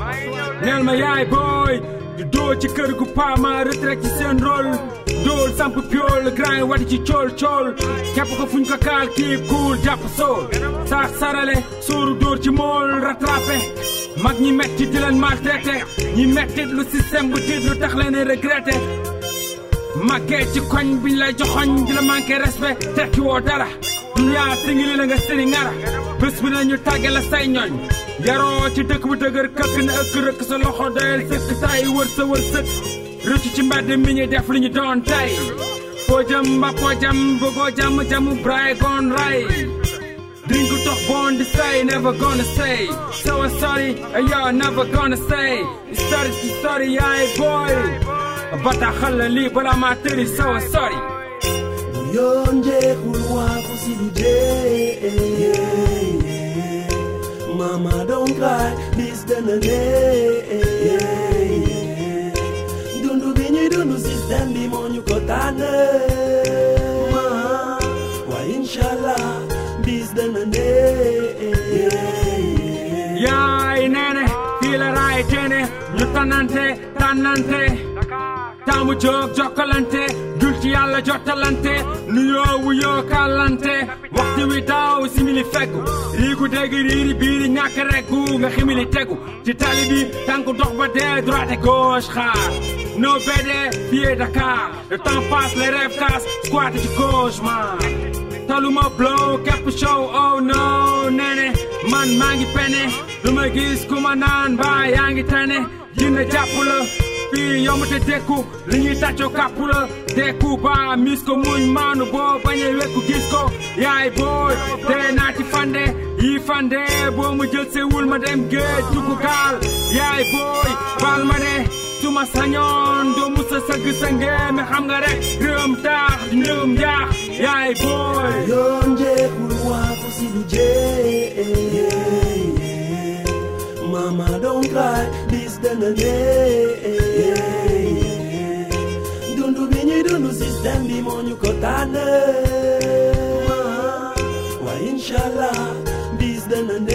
neel ma yaay booy di doo ci kër gu paama retraite ci seen rôle dool samp piol grand yi wati ci cool cool képp ko fuñ ko kaal kii cool jàpp sool saax sarale sóoru dóor ci mool rattrapé mag ñi metti di leen maltraité ñi mettit lu système bu tiit lu tax leen regretté màggee ci koñ biñ lay joxoñ di la manqué respect tekki woo dara duniyaa singili la nga sëri ngara bés bi nañu tàgge la say ñooñ yaroo ci dëkk bu dëgër këkk na ëkk rëkk sa loxo doyal sëkk tay wër sa wër sëkk rëcc ci mbedd mi ñu def li ñu doon tey foo jëm mba foo jëm bëggoo jàmm jàmm braay goon ray Drink toch born to say, never gonna say. So I'm sorry, and you're never gonna say. It's sorry, it's sorry, yeah, boy. But I khalla but I'm out there, so I'm sorry. Yonje kulwa kusiduje Mama don't cry, this done Dundu binyi dundu system bi monyu kotane Ma, wa inshallah, bis done yaay neene fii la raay teene ñu tanante tànnante taamu jóg jokkalante dul ci yàlla jottalante nuyoo wuyoo kàllante waxtu wi daaw simili feggu riigu dégg riiri biiri ñàkk reggu nga ximili tegu ci tali bi tànk dox ba dee droite gauche xaar no bede fii Dakar le temps passe les rêves cassent squat ci gauche man taluma blow képp show oh no nene man maa ngi pene lu ma gis ku ma naan ba yaa ngi tane dina jàpp la fii yomb te dekku li ñuy tàccoo kàpp la dekku ba mis ko muñ maanu boo bañee wekku gis ko yaay booy dee naa ci fande yi fande boo mu jël sewul ma dem géej dugg gaal yaay booy baal ma ne suma sañoon doo musa sëgg sa ngeeme xam nga rek réewam taax di ndëwam jaax yaay booy Yonje kulwa kusiduje Mama don't cry, this done Dundu binyi dundu system bi monyu kotane Ma, wa inshallah, this done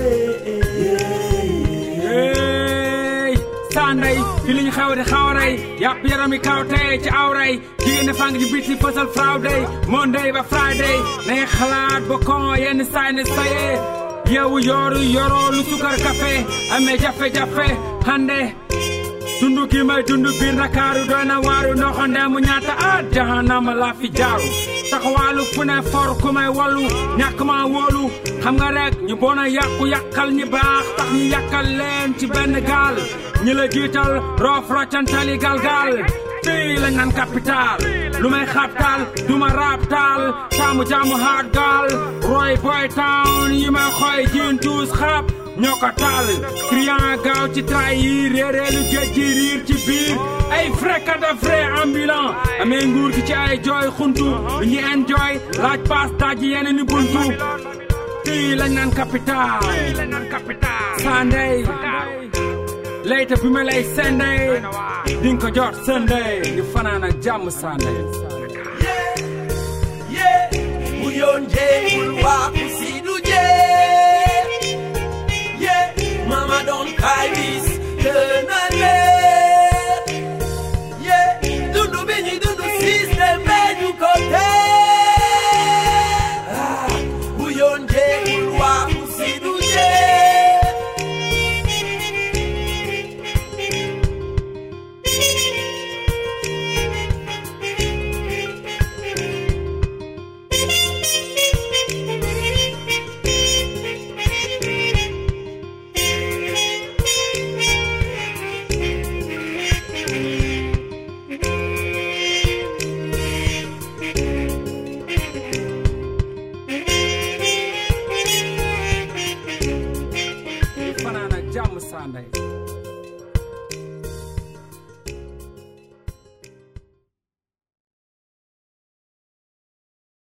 hey sanday fi liñ xew di xawray yàpp yarami kawtey ci awray jigéen fang di biti fësal friday monday ba friday nay xalaat ba kon yenn saay ne saye yeewu yooru yoroo lu sukar café amee jafe-jafe hande dundu gi may dundu biir Ndakaaru doy na waaru ndoxande mu ñaata at jahanama laa fi jaaru taxawaalu fu ne for ku may wallu ñàkk ma wóolu xam nga rek ñu bon a yàqu yàqal ñi baax tax ñu yàqal leen ci benn gaal ñi la jiital roof roccantali galgal fii lañ naan capital lu may xabtal du ma raabtal taamu jaamu hard gaal roy boy town yi may xooy jiin tuus xaab ñoo ko taal client gaaw ci trahir réeréelu géej gi riir ci biir ay fréquent de vrai ambulant amee nguur gi ci ay jooy xuntu lu ñu enjoy laaj paas daaj yeneen i buntu fii lañ naan capital sandey layta bi ma lay sendey dinga ko jot sendey di fanaan ak jàmm sandey Uyonje kulwa kusiduje Yeah, mama don't cry this tenale Yeah, dundu binyi dundu system benyu kote Ah, Uyonje kulwa kusiduje di fanaan ak jàmm sandey